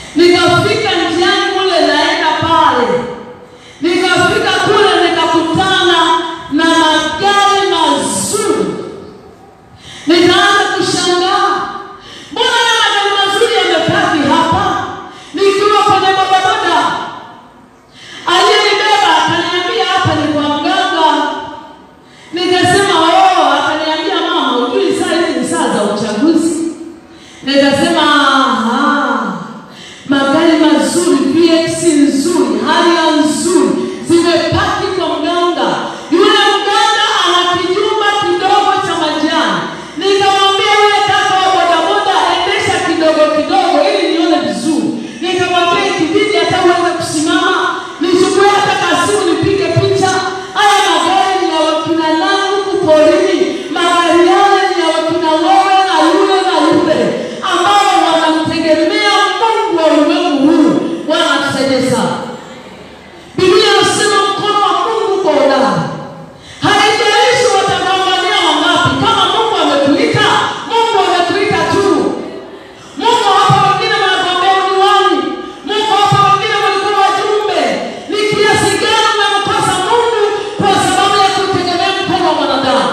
Nikafika njiani kule naenda pale, nikafika kule nikakutana na magari mazuri, nikaanza kushangaa, mbona haya magari mazuri yamepaki hapa? Nikiwa kwenye bodaboda, aliyenibeba akaniambia hapa ni kwa mganga. Nikasema oh, akaniambia mama, ujui saa hizi ni saa za uchaguzi. Nikasema aha, magari mazuri, VX nzuri, haria nzuri zimepaki kwa mganga. Yule mganga ana kijumba kidogo cha majani. Nikamwambia yule kaka wa bodaboda, endesha kidogo kidogo ili nione vizuri. Nikamwambia ikibidi hata uweze kusimama, nichukue hata kasimu nipige picha. Haya magari ni ya wakina nani huku porini, magari yale ni ya wakina wewe na yule na yule ambao wanamtegemea Mungu wa ulimwengu huu. Bwana tusaidie sana. Biblia inasema mkono wa Mungu uko hodari. Haijalishi watagombania wangapi, kama Mungu ametuita, Mungu ametuita tu. Mungu hapa wengine wanagombea udiwani, Mungu hapa wengine walikuwa wajumbe. Ni kiasi gani umemkosa Mungu kwa sababu ya kutegemea mkono wa mwanadamu?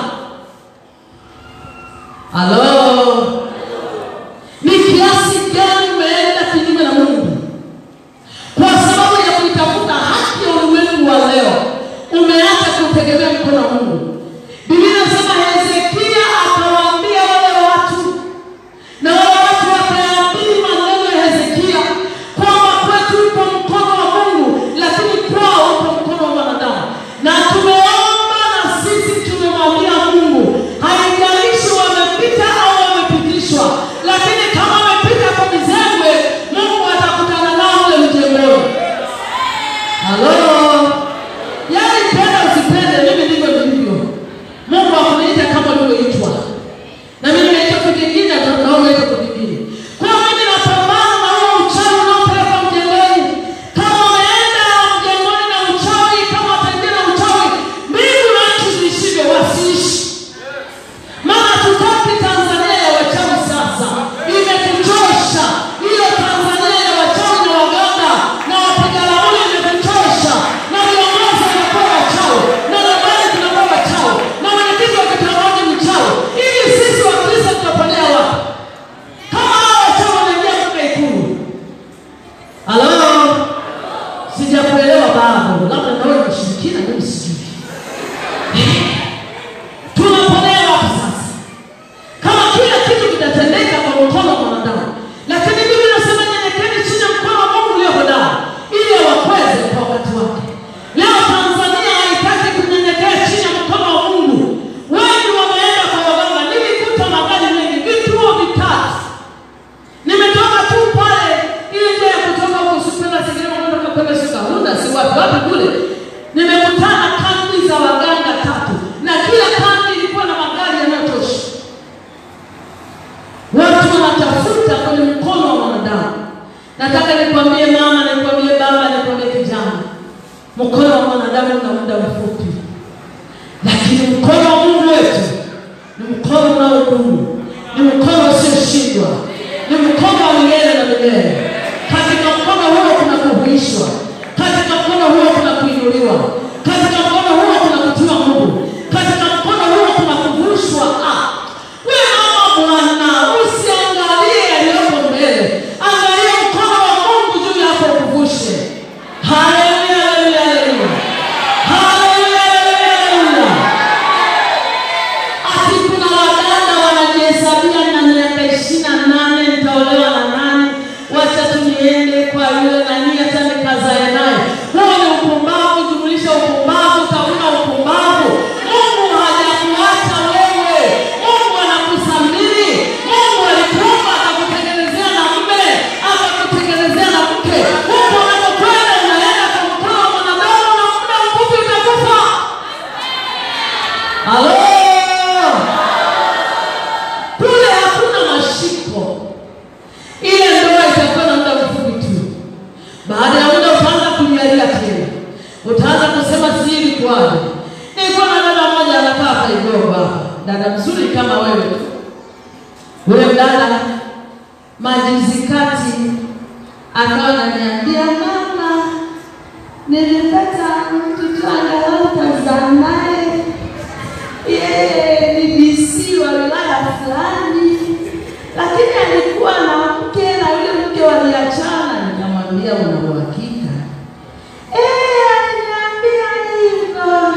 Halo, ni kiasi gani umeenda kinyume na Mungu kwa sababu ya kuitafuta haki ya ulimwengu wa leo, umeacha kutegemea mkono wa Mungu. Biblia inasema Hezekia akawaambia wale watu, na wale watu wakayaamini maneno ya Hezekia kwamba kwetu upo mkono wa Mungu, lakini kwao upo mkono wa mwanadamu. Na tumeomba na sisi tumemwambia Mungu, haijalishi wamepita au wamepitishwa, lakini kama wamepita kwa mizengwe, Mungu atakutana nao ule mjengoni. Halo, yaani penda usipende, mimi ndivyo nilivyo. Mungu akuniita kama ulivyoitwa, na mimi naitwa kitu kingine, na wewe unaitwa kitu kingine. Kwa hiyo mimi napambana na huo uchawi unaopeleka mjengoni. Kama umeenda mjengoni na uchawi, kama wataingia na uchawi, mbingu na nchi zishindwe, wasiishi. Maana tutaki Tanzania ya wachawi sasa, imetuchosha hiyo Tanzania ya wachawi na waganga na wapiga ramli, imetuchosha na viongozi wanakuwa wachawi na nambari zinakuwa wachawi na mwenyekiti wa kitongoji mchawi. Ili sisi Wakristo tutaponea wapi kama hao wachawi wanaingia mpaka Ikulu? Halo, sijakuelewa bado, labda nawe kushirikina, mimi sijui tunaponea wapi sasa kama kila kitu kitatendeka kwa mkono wa mwanadamu lakini biblia inasema nyenyekeni chini ya mkono wa mungu ulio hodari ili awakweze kwa wakati wake leo tanzania haitaki kunyenyekea chini ya mkono wa mungu wengi wameenda kwa waganga nilikuta magari mengi vituo vitatu nimetoka tu pale ile njia ya kutoka huko supenda segerema kwenda kwenda sikarunda si wapi wapi kule nimekutana kambi za waganga tatu na kila kambi ilikuwa na magari yanayotosha watu wanatafuta kwenye mkono wa mwanadamu nataka nikwambie mama nikwambie baba nikwambie kijana mkono wa mwanadamu una muda mfupi lakini mkono wa mungu wetu ni mkono unaodumu ni mkono usioshindwa ni mkono wa milele na milele katika mkono huo kuna kuhuishwa katika mkono huo kuna kuinuliwa katika mkono huo kuna kutiwa nguvu katika mkono huo kuna kuvushwa ah. we mama bwana usiangalie yaliyoko mbele angalia mkono wa mungu juu yako ukuvushe haleluya haleluya haleluya haleluya haleluya haleluya ati kuna wadada wanajihesabia na miaka ishirini na nane nitaolewa na nani wacha tu niende kwa yule nani hata nikazae naye huo ni upumbavu jumulisha upumbavu tauna upumbavu mungu hajakuacha wewe mungu anakusamini mungu alikuumba akakutengenezea na mme akakutengenezea na mke huko unakokwenda unaenda kwa mkono wa mwanadamu na muda mfupi utakufa halo kule hakuna mashiko ile ndoa itakuwa na muda mfupi tu baada ya muda utaanza kunyalia tena utaanza kusema siri kwaje nilikuwa na dada moja anakaa hapa Igomba hapa dada mzuri kama wewe huyo dada majuzi kati akawa ananiambia mama, nilipata mtu tu angalau tazaa naye, yeye ni DC wa wilaya fulani, lakini alikuwa na mke na yule mke waliachana. Nikamwambia una uhakika? Eh, aliniambia hivyo.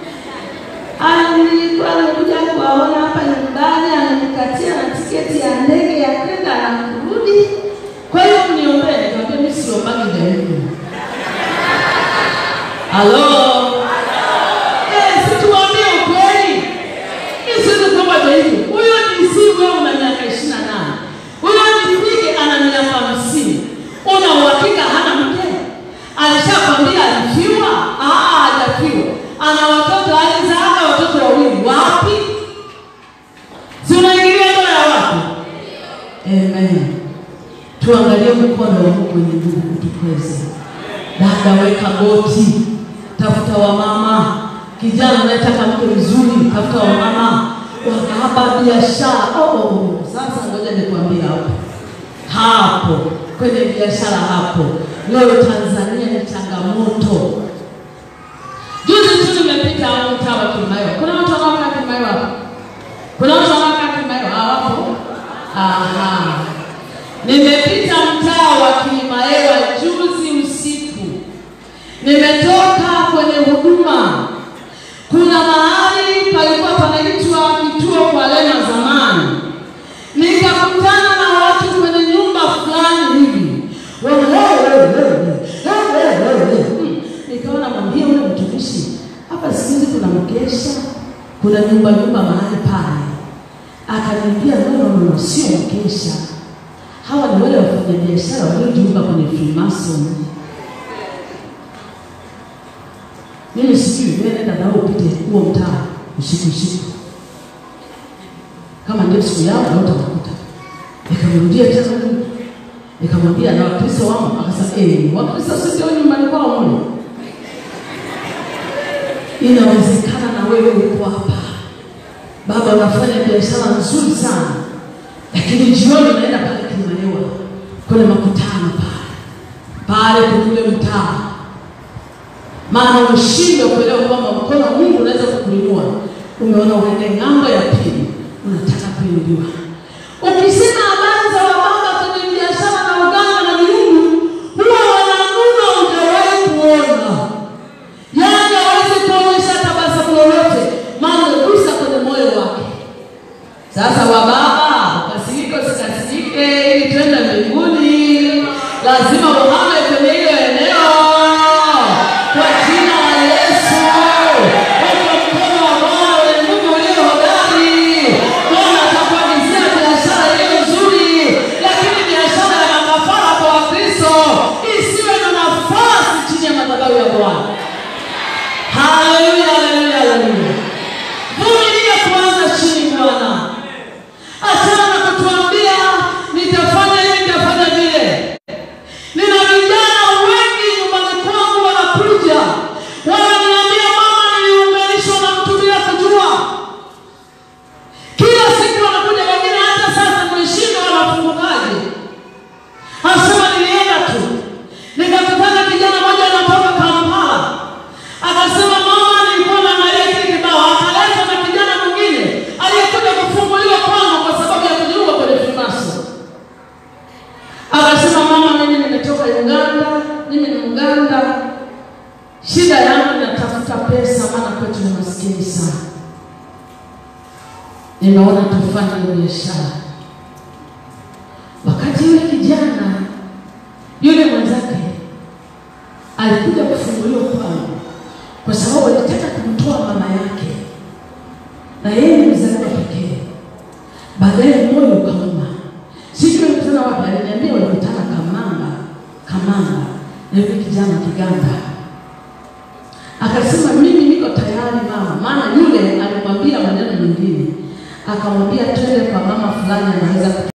Alikuwa anakuja kuwaona hapa nyumbani, ananikatia na tiketi ya ndege ya kwenda na kurudi. Kwa hiyo mniombee. Nikamwambia mimi siombagi dhehebu. Halo, eh, situambie ukweli. Mimi siwezi kuomba dhehebu. Huyo ni si wewe, una miaka ishirini na nane. Huyo nipige ana miaka hamsini. Una uhakika hana mke? Alishakwambia alifiwa? Ah, hajafiwa. Ana watoto, alizaaga watoto wawili. Wapi? Si unaingilia ndoa ya wapi? Amen. Tuangalie mkono wa Mungu wenye nguvu kutukweza. Dada, weka goti, tafuta wamama. Kijana unayetaka mke mzuri, tafuta wamama. Wakahaba biashara. Oh, oh, oh. Sasa ngoja nikwambie hapo hapo kwenye biashara hapo, leo Tanzania ni changamoto. Juzi tu nimepita hapo mtaa wa Kimayo. Kuna watu wanaokaa Kimayo hapo? Kuna watu wanaokaa Kimayo hawapo? Aha. Nimepita mtaa wa Kimaewa juzi usiku, nimetoka kwenye huduma. Kuna mahali palikuwa panaitwa kituo kwa lema zamani, nikakutana na watu kwenye nyumba fulani hivi, Hmm. nikaona mwambie ule mtumishi hapa siku hizi kuna mkesha, kuna nyumba nyumba mahali pale. Akaniambia no, no, no, no, sio mkesha hawa ni wale wafanyabiashara waliojiunga kwenye Freemason. Mimi sijui, wewe nenda nao upite huo mtaa usiku usiku, kama ndio siku yao na utawakuta. Nikamrudia tena Mungu, nikamwambia na Wakristo wangu, akasema eh, Wakristo sisi wa nyumbani kwao mle. Inawezekana na wewe uko hapa, baba, unafanya biashara nzuri sana lakini jioni unaenda pale Kimaewa kwenye makutano pale pale kule mtaa, maana umeshindwa kuelewa kwamba mkono wa Mungu unaweza kukuinua. Umeona uende ng'ambo ya pili, unataka kuinuliwa. Ukisema habari za wababa kwenye biashara na uganga na miungu, huwa wananuna, hujawahi kuona, yaani hawezi kuonyesha tabasamu lolote, maana umegusa kwenye moyo wake. Sasa wababa, ukasirike usikasirike, ili twende mbinguni, lazima uhame kwenye hilo eneo kwa jina la Yesu. Weka mkono wa Bwana wenye nguvu ulio hodari. Bwana atakuagizia biashara iliyo nzuri, lakini biashara ya makafara kwa Wakristo isiwe na nafasi chini ya madhabahu ya Bwana. Haleluya, haleluya, haleluya. Vumilia kwanza chini Bwana. Achana na kutuambia nitafanya hivi nitafanya vile. Nina vijana wengi nyumbani kwangu wanakuja wananiambia, mama, niliunganishwa na mtu bila kujua. Kila siku wanakuja, wengine hata sasa nimeshindwa wanafungukaje. Anasema nilienda tu nikakutana kijana mmoja anatoka Kampala, akasema mama, nilikuwa naangalia kile kibao, akaletwa na kijana mwingine aliyekuja kufunguliwa kwangu kwa sababu ya kujiunga kwenye Freemason. Akasema mama, mimi nimetoka Uganda, mimi ni Mganda, shida yangu natafuta pesa, maana kwetu ni maskini sana. Nimeona tufanye biashara. Wakati yule kijana yule mwenzake alikuja kufunguliwa kwangu kwa sababu alitaka kumtoa mama yake, na yeye ni mzaliwa pekee. Baadaye moyo ukauma, sijui walikutana wapi. Aliniambia walikutana Kamanga, Kamanga na yule kijana Kiganda. Akasema mimi niko tayari mama, maana yule alimwambia maneno mengine, akamwambia twende kwa mama fulani anaweza